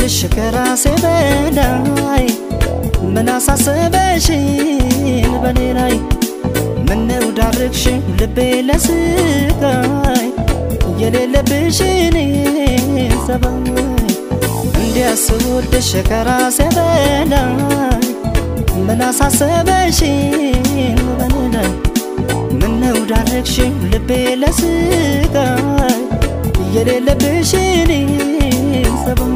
ስወድሽ ከራሴ በላይ ምን አሳሰበሽን በኔ ላይ ምነው ዳርግሽን ልቤ ለስቃይ የሌለብሽን ሰባይ እንዲያስወድሽ ከራሴ በላይ ምን አሳሰበሽን በኔ ላይ ምነው ዳርግሽን ልቤ ለስቃይ የሌለብሽን ሰባይ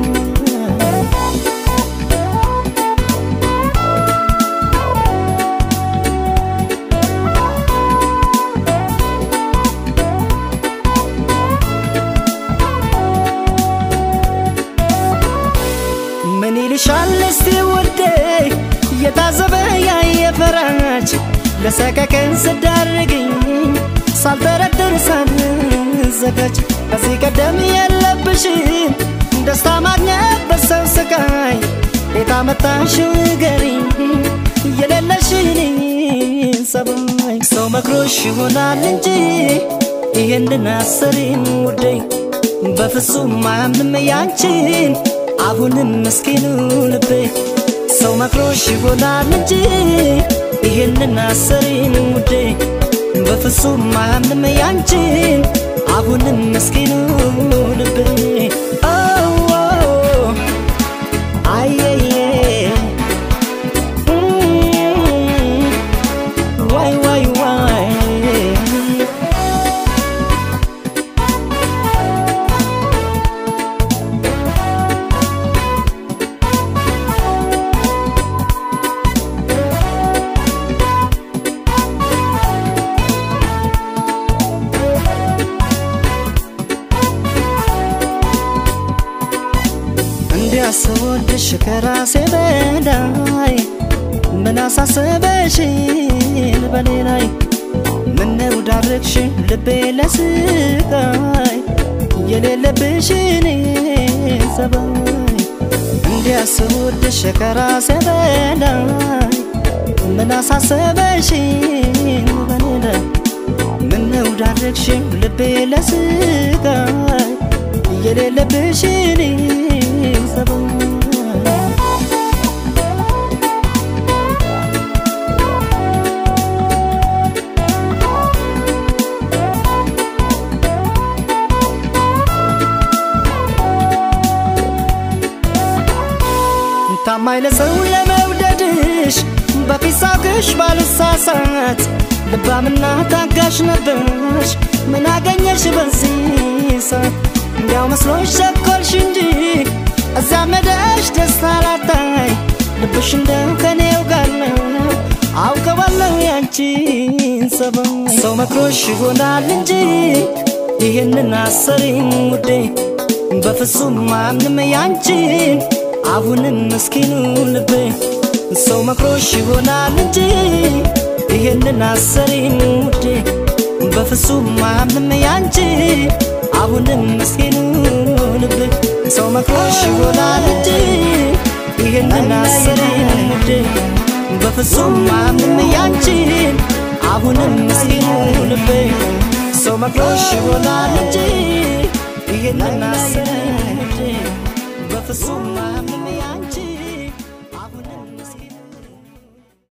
ምን ይልሻል እስቲ ውዴ የታዘበ ያየ ፈራጅ ለሰቀቀን ስዳርግኝ ሳልጠረጥር ሳልዘጋጅ ከዚህ ቀደም የለብሽን ደስታ ማግኘት በሰው ስቃይ ቤት አመጣሽው ንገሪኝ የሌለሽን ሰባይ ሰው መክሮሽ ይሆናል እንጂ ይህንን አሰሪም ውዴ በፍጹም አያምንም ያንቺን አሁንም ምስኪኑ ልቤ ሰው መክሮሽ ይሆናል እንጂ ይህንን አሰሪን ውዴ በፍጹም አያምንም ያንቺን አሁንም ምስኪኑ ልቤ አየየ ዋይ ዋይ ዋይ እንዲያስወድሽ ከራሴ በላይ ምን አሳሰበሽን በኔ ላይ ምነው ዳርግሽን ልቤ ለስቃይ የሌለብሽን ሰባይ እንዲያስወድሽ ከራሴ በላይ ምን አሳሰበሽን በኔ ላይ ምነው ዳርግሽን ልቤ ለስቃይ የሌለብሽን ሰባይ ታማኝ ለሰው ለመውደድሽ በፊት ሳውቅሽ ባልሳሳት ልባምና ታጋሽ ነበርሽ ምን አገኘሽ በዚህ ሰዓት እንዲያው መስሎሽ ቸኮልሽ እንጂ እዚያ መደሽ ደስታ ላታይ ልብሽ እንደው ከኔው ጋር ነው አውቀዋለሁ ያንቺን ሰበብ ሰው መክሮሽ ይሆናል እንጂ ይህንን አሰሪኝ ውዴ በፍጹም አምንም ያንቺን አሁንም ምስኪኑ ልቤ ሰው መክሮሽ ይሆናል እንጂ ይህንን አሰሪኝ ውዴ በፍጹም አምንም ያንቺ አሁንም ምስኪኑ ልቤ ሰው መክሮሽ ይሆናል እንጂ ይህንን አሰሪኝ ውዴ በፍጹም አምንም ያንቺን አሁንም ምስኪኑ ልቤ ሰው መክሮሽ ይሆናል እንጂ